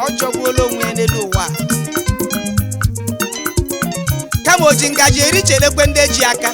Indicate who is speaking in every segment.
Speaker 1: ọ jọgbuola onwe ya n'elu ụwa a. kama o ji ngaji eri chelekwe ndị ji aka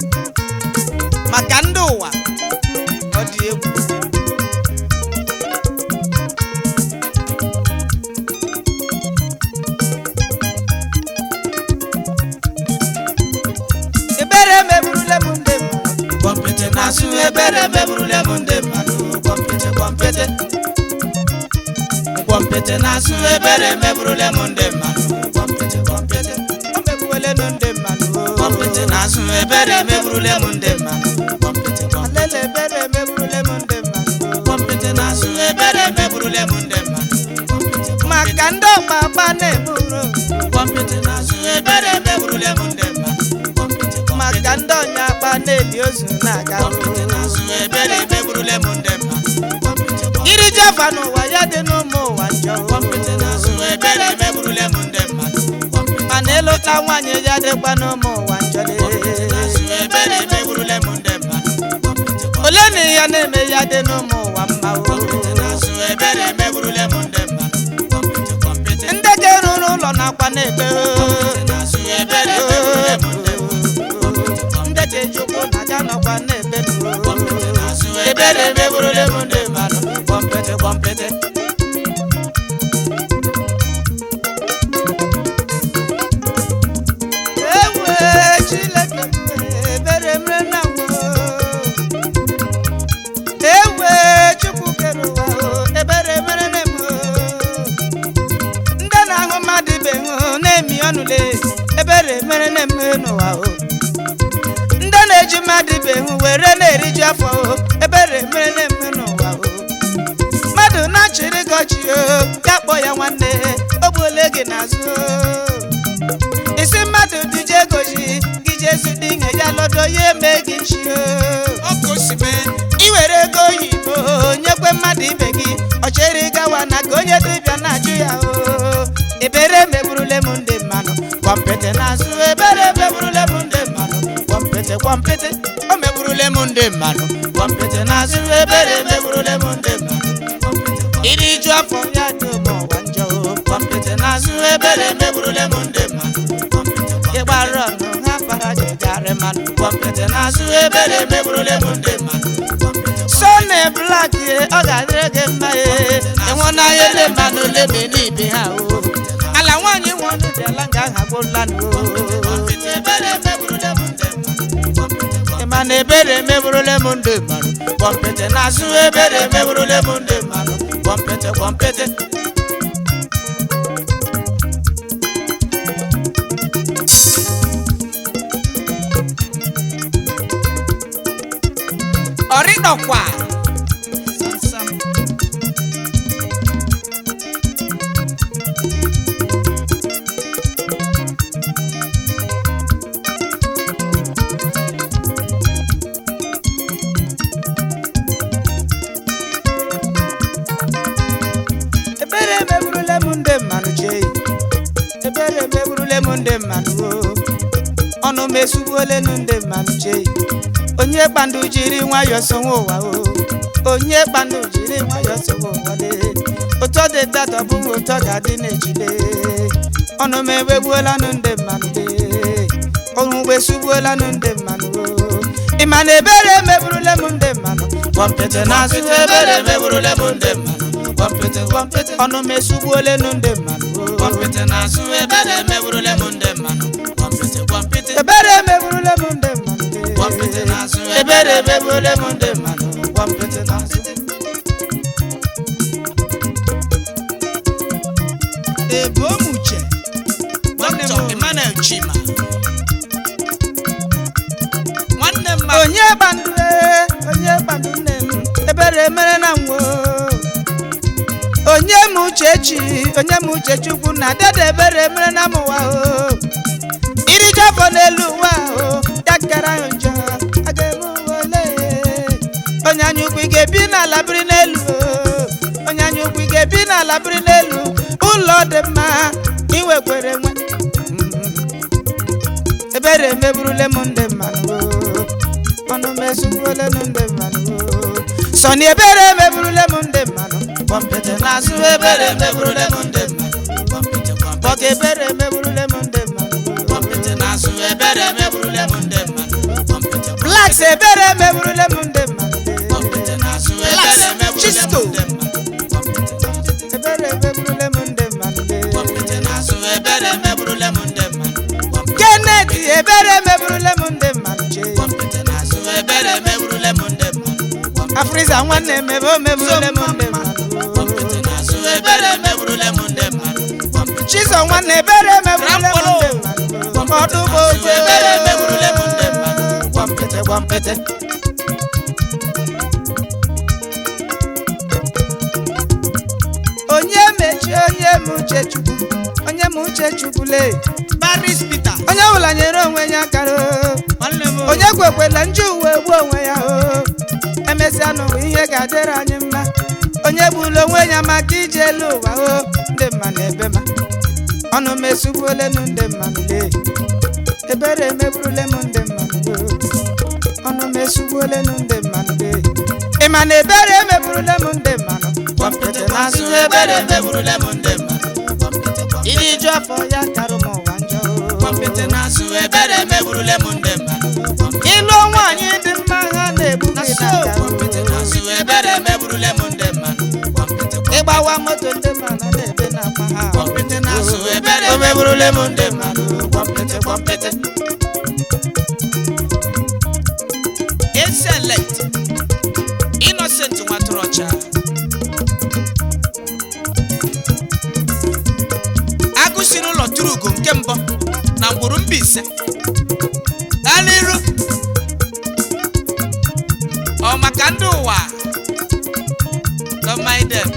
Speaker 1: maka ndị ụwa ọ dị egwu ebere meburule m ndị mmadụ
Speaker 2: Kwọmpịtị na-asụ ebere meburule m ndị mmadụ kwọmpịtị kwọmpịtị Kwọmpịtị na-asụ ebere meburule m ndị mmadụ kwọmpịtị kwọmpịtị
Speaker 1: o megbuolenu ndị mmadụ
Speaker 2: Kwọmpịtị na-asụ ebere meburule m ndị mmadụ kwọmpịtị kwọmpịtị
Speaker 1: alele ebere meburule m ndị mmadụ
Speaker 2: Kwọmpịtị na-asụ ebere meburule m ndị mmadụ kwọmpịtị
Speaker 1: maka ndị ọgba agba na-eburu
Speaker 2: Kwọmpịtị na-asụ ebere meburule m ndị mmadụ kwọmpịtị kwọmpịtị
Speaker 1: maka ndị ọnya agba na-eli ozu na-aga
Speaker 2: Kwọmpịtị na-asụ ebere meburule m ndị mmadụ kwọmpịtị kwọmpịtị
Speaker 1: iri java n'ụwa ya dị n'ụmụ ụwa njọ
Speaker 2: Kwọmpịtị na-asụ ebere meburule m ndị mmadụ kwọmpịtị
Speaker 1: mana ịlụta nwaanyị ya dịkwa n'ụmụ ụwa njọ
Speaker 2: na-asụ ebere meburule m ndị mmadụ kwọmpịtị
Speaker 1: ole na ya na-eme ya dị n'ụmụ ụwa mma o
Speaker 2: kwọmpịtị na-asụ ebere meburule m ndị mmadụ kwọmpịtị kwọmpịtị
Speaker 1: ndị ga-eruru ụlọ nakwa na-ebe
Speaker 2: kwọmpịtị na-asụ ebere meburule m ndị mmadụ
Speaker 1: ndị ga-eji ụkwụ na aja nọkwa na-ebe
Speaker 2: kwọmpịtị na-asụ ebere meburule m ndị mmadụ kwọmpịtị kwọmpịtị
Speaker 1: ewe Chineke ebere mere na nwa ewe Chukwu kere ụwa o, ebere mere na m ndị na-ahụ mmadụ ibe hụ na-emi ọnụle ebere mere na m n'ụwa o ndị na-eji mmadụ ibe hụ were na-eriju afọ o ebere mere na m n'ụwa o mmadụ na-achịrị gị ọchị o ya kpọ ya nwanne o gbuole gị n'azụ o isi mmadụ dije egoji gị jesu dị ihe ya lọdọ ya eme gị nchi
Speaker 2: ọkụ osime
Speaker 1: iwere ego oyibo nyekwe mmadụ ibe gị ọchere gawa na ka onye dibịa na-ajụ ya o ebere meburule m ndị mmanụ kwọmpịtị n'azụ ebere meburule m ndị mmanụ kwọmpịtị kwọmpịtị
Speaker 2: o meburule m ndị mmadụ kwọmpịtị na-asụ ebere meburule m ndị mmadụ
Speaker 1: iri ju afọ ya dị ụmụ ụwa njọ o
Speaker 2: kwọmpịtị na-asụ ebere meburule m ndị mmadụ
Speaker 1: ịgbara ọnụ ha para jegarị mmanụ
Speaker 2: kwọmpịtị na-asụ ebere meburule m ndị mmadụ
Speaker 1: sọni blak ọ ga-adịrị gị mma ee ịhụnanya ele mmanụ lebe n'ibe ha o ala nwaanyị nwe ọnụ dị ala nga aghagbola
Speaker 2: kwọmpịtị ebere meburule m ndị mmadụ
Speaker 1: ịma na ebere meburule m ndị mmadụ
Speaker 2: kwọmpịtị na-asụ ebere meburule m ndị mmadụ kwọmpịtị kwọmpịtị
Speaker 1: ọrịdọkwa ebere meburule m ndị mmadụ chee ebere meburule m ndị mmadụ o ọnụ m esugbuolenu ndị mmadụ chee onye kpandu jiri nwayọọ sonwe ụwa o onye kpandu jiri nwayọọ sonwe ụwa lee ụtọ dị tatọ bụ ụtọ ga-adị n'ejile ọnụ m ewegbuolanụ ndị mmadụ lee ọnụ m esugbuolanụ ndị mmadụ o ịma na ebere meburule m ndị mmadụ
Speaker 2: kwọmpịtị na-asụ ebere meburule m ndị mmadụ kwọmpịtị kwọmpịtị
Speaker 1: ọnụ m esugbuolenu ndị mmadụ o
Speaker 2: kwọmpịtị na-asụ ebere meburule m ndị mmadụ kwọmpịtị kwọmpịtị
Speaker 1: ebere meburule m ndị mmadụ lee.
Speaker 2: kwọmpịtị na-asụ ebere meburule m ndị mmadụ kwọmpịtị na-asụ
Speaker 1: ebomuche
Speaker 2: Dr. Emmanuel Chima nwanne m ma
Speaker 1: onye gbandu ee, onye gbandu nne m ebere mere na nwo onye m uchechi onye m uchechukwu na dede ebere mere na m ụwa o iriju afọ n'elu ụwa o ya kara ahụ njọ a ga-eme ụwa ole onye anya ukwu ị ga-ebi n'ala biri n'elu o onye anya ukwu ị ga-ebi n'ala biri n'elu ụlọ dị mma iwekwere nwe ebere meburule m ndị mmadụ o. ọnụ m esugbuole m ndị mmadụ o. sọni ebere meburule m ndị mmadụ gwọmpịtị n'azụ ebere meburule m ndị mmadụ
Speaker 2: gwọmpịtị gwọmpịtị
Speaker 1: bọga ebere meburule m ndị mmadụ
Speaker 2: gwọmpịtị n'azụ ebere meburule m ndị mmadụ gwọmpịtị
Speaker 1: blaks ebere meburule m ndị mmadụ
Speaker 2: gwọmpịtị n'azụ ebere meburule m
Speaker 1: Chisto.
Speaker 2: ndị mmadụ gwọmpịtị
Speaker 1: ebere meburule m ndị mmadụ
Speaker 2: gwọmpịtị n'azụ ebere meburule m ndị mmadụ gwọmpịtị
Speaker 1: kenet ebere meburule m ndị mmadụ chee
Speaker 2: gwọmpịtị n'azụ ebere meburule m ndị mmadụ gwọmpịtị
Speaker 1: afriza nwanne m ebe o meburule m ndị mmadụ
Speaker 2: gwọmpịtị n'azụ ebere meburule m ndị mmadụ gwọmpịtị
Speaker 1: chizo nwanne ebere meburule m ndị mmadụ ọdụgbo oche
Speaker 2: ebere meburule m ndị mmadụ
Speaker 1: gwọmpịtị gwọmpịtị onye mechi onye m uche chukwu onye m uche chukwu lee
Speaker 2: baris peter
Speaker 1: onye ọbụla nyere onwe ya aka o.
Speaker 2: nwanne m
Speaker 1: onye kwekwela nju uwe gbuo onwe ya o emesịa n'ụwa ihe ga-adịrị anyị mma onye gburu onwe ya maka ije elu ụwa o ndị mma na ebe ma ọnụ m esugbuolenu ndị mmadụ lee ebere emegburule m ndị mmadụ o ọnụ m esugbuolenu ndị mmadụ lee ị ma na ebere emegburule m ndị mmadụ
Speaker 2: gwọmpịtị n'azụ ebere meburule m ndị mmadụ gwọmpịtị gwọmpịtị
Speaker 1: iri ju afọ ya karụ m ụwa njọ o.
Speaker 2: gwọmpịtị n'azụ ebere meburule m ndị mmadụ gwọmpịtị
Speaker 1: ịlụ nwaanyị dị mma ha na-egbu gị na
Speaker 2: gwọmpịtị n'azụ ebere meburule m ndị mmadụ gwọmpịtị
Speaker 1: ịgbawa moto ndị mmadụ na-ebe n'akpa ha
Speaker 2: gwọmpịtị n'azụ ebere
Speaker 1: o meburule m ndị
Speaker 2: mmadụ gwọmpịtị gwọmpịtị eselect innocent nwatụrụ ọcha agụ si n'ụlọ tụrụ ugo nke mbụ na mgburu Mbaise gaa n'iru ọ maka ndị ụwa don't mind them.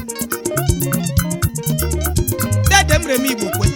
Speaker 2: dede m remi igbo kwe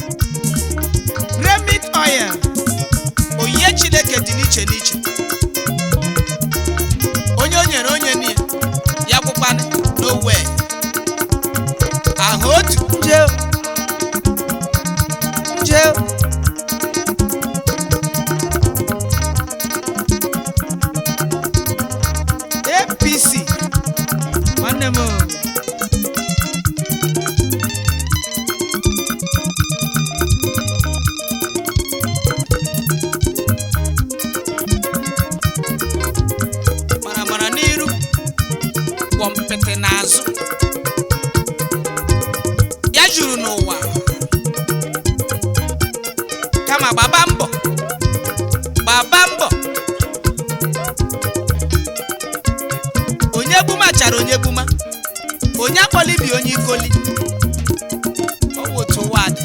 Speaker 2: remit oil onyinye chineke dị n'iche n'iche onye o nyere onye niile ya gwụkwana n'owe ahụ otu
Speaker 1: nje nje
Speaker 2: apc nwanne m o. mara mara n'iru kwọmpịtị n'azụ ya juru n'ụwa kama gbaba mbọ gbaba mbọ onye gbuma chara onye gbuma onye akpọli bi onye ikoli ọ wụ otu ụwa dị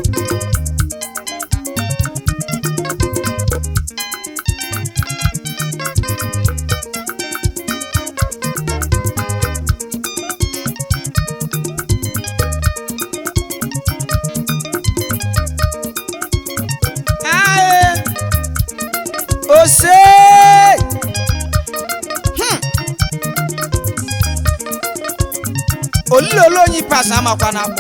Speaker 1: ae ose Hmm. olilolu onye pas amakwa n'akwọ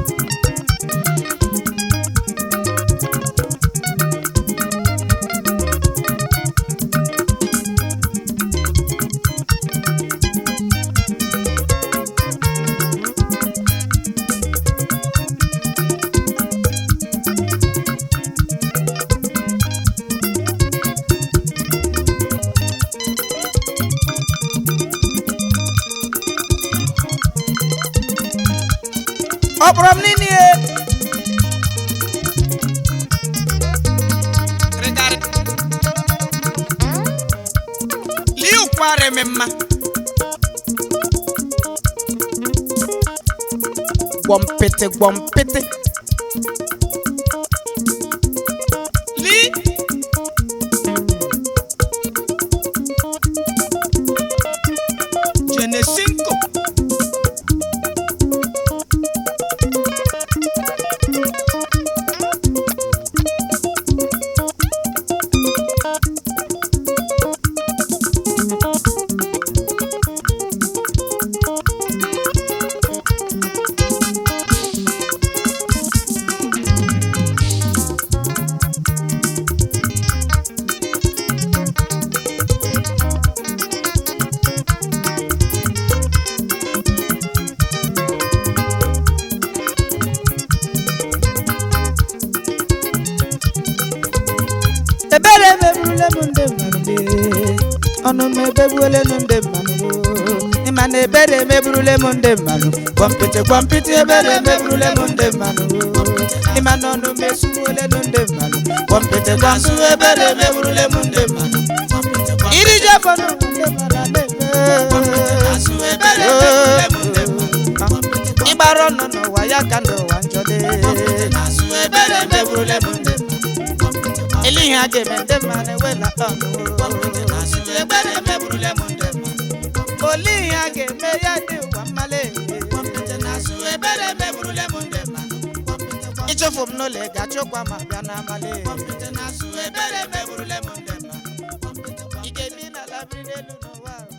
Speaker 1: ọ kpọrọ m nini e
Speaker 2: rịgarị lie ụkwara eme mma
Speaker 1: gwọmpịtị gwọmpịtị
Speaker 2: li jenesinko
Speaker 1: megbuole m ndị mmadụ lee. ọnụ m ebegbuole m ndị mmadụ ịma na ebere emegburule m ndị mmadụ kwọmpịtị kwọmpịtị ebere emegburule m ndị mmadụ ịma na ọnụ m esugbuole m ndị mmadụ kwọmpịtị kwọmpịtị ebere emegburule m ndị mmadụ iri ji afọ n'ụwa ndị mmadụ na-eme ịgbara ọnụ n'ụwa ya ka ndị ụwa njọ dị ebere emegburule m ndị mmadụ ele ihe a ga-eme ndị mmadụ ewela ọnụ ebere emegburule m ndị mmadụ ole ihe a ga-eme ya dị ụwa mmale ebere emegburule m ndị mmadụ ịchụfụ m n'ụlọ ị ga-achụkwa ma bịa n'abalị ebere emegburule m ndị mmadụ ị ga-ebi n'ala biri n'elu n'ụwa